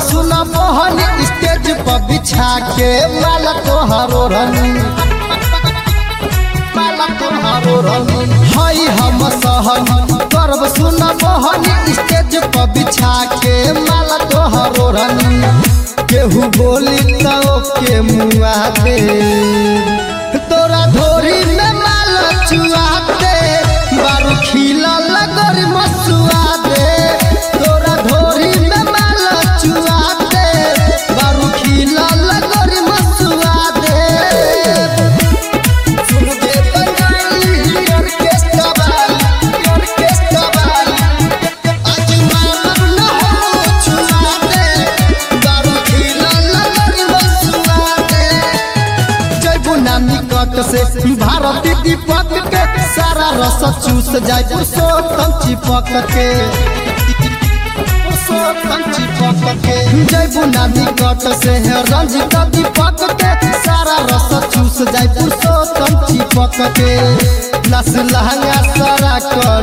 सुना मोहन स्टेज पर बिछा के माला तोहारो रनी माला तोहारो रनी हई हम सहन करब सुना मोहन स्टेज पर बिछा के माला तोहारो रनी केहू बोली तो के मुआ दे तोरा धोरी में माला चुआ दे बारू खिला लगरी मसुआ दे तोरा धोरी में माला चुआ दे बारू खिला लगरी मसुआ दे सुन दे बंगाली ऑर्केस्ट्रा वाली ऑर्केस्ट्रा वाली आज मानव न हो चुआ दे बारू खिला लगरी मसुआ दे जय बुना निकट से भारती दीपक के सारा रस चूस जाय पुरुषोत्तम चिपक के पुरुषोत्तम चिपक के जय बुना निकट से है रंजित दीपक के सारा रस चूस जाय पुरुषोत्तम चिपक के नस लहंगा सारा कर